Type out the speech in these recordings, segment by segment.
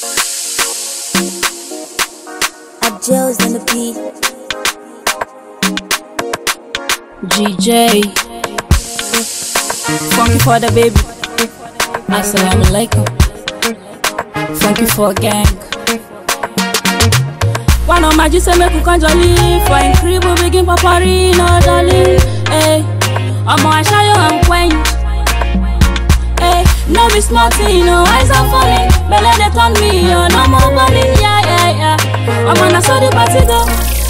Abdul's on the beat. GJ. Funky for the baby. Assalamu alaikum. Funky for gang. One of my G say make we come jolly For in crib we begin papari no darling Hey, ọmọ aṣáyọ and quench Hey, no be small thing, no eyes are falling Belle dey turn me on, no more balling Yeah, yeah, yeah Ọmọ na so the party go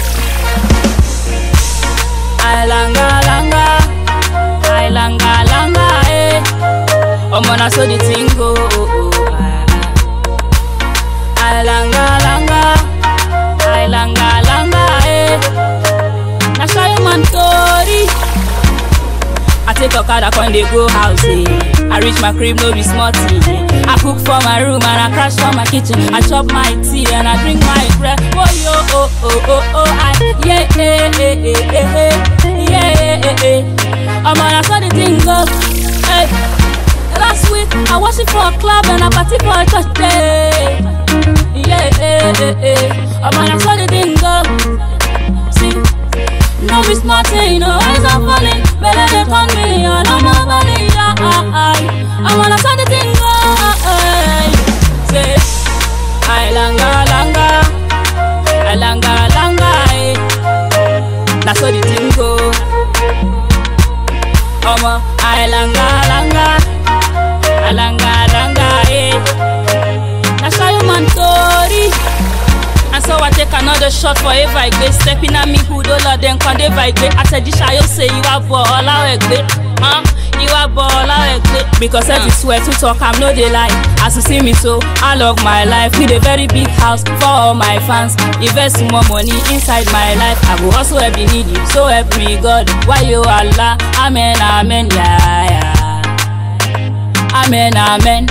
Ailanga, langa Ailanga, langa, eh Ọmọ na so the thing go oh, oh, ah, ah. Ailanga, langa Ailanga, langa, eh Na shy man tori I take okada con dey go house eh. I reach my crib no be small thing eh. I cook for my room and I crash for my kitchen I chop my tea and I drink my bread Oh yo oh oh oh oh I yeah eh eh eh eh eh yeah eh eh eh Omo na so the thing go hey. Last week I was it for a club and a party for a church day Yeah eh eh eh Omo na so the thing go See no be smart thing, no eyes are falling. Better they turn me on, I'm a body, yeah, I wanna send the thing, oh, say, I langa, langa, I langa, langa, eh. That's how the thing go. Omo, I langa, langa, I langa, langa, eh. That's how you man story. And so I take another shot for a vibe Stepping at me who don't let them come they vibe I said this I say you are ball out Huh? You are ball out Because every swear to talk I'm no they lie As you see me so I love my life With a very big house for all my fans Invest more money inside my life I will also help the needy So help me God Why you Allah Amen amen yeah yeah Amen amen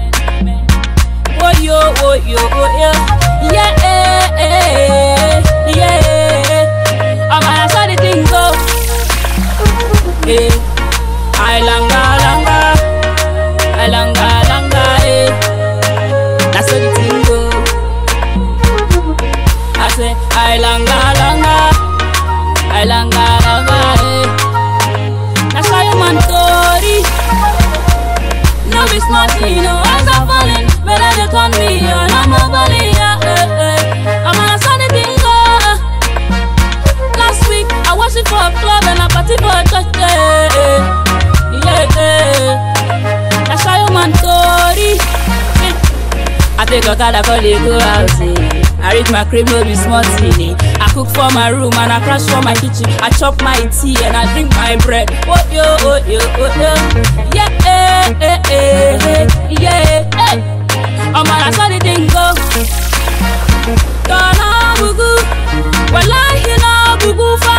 Oh yo oh yo oh yo yeah, eh, eh, yeah. I'm gonna saw the thing go. Eh, I langa, langa, I langa, langa, eh. That's how the thing go. I say, I langa, langa, I langa, langa, eh. That's how you man story. No be smart, you know, eyes are falling. Better they turn me on, I'm a balling, yeah. I'm on a sunny thing go. Last week I was it for a club and a party for a church day. Yeah, yeah. That's how you man story. I take a car call they go out. Eh. I reach my crib, no be small thing. Eh. I cook for my room and I crash for my kitchen. I chop my tea and I drink my bread. Oh yo, oh yo, oh yo. Yeah, eh, eh, eh, eh, yeah, eh. Oh man, I saw the thing go. Gonna bugu, wallahi na bugu fa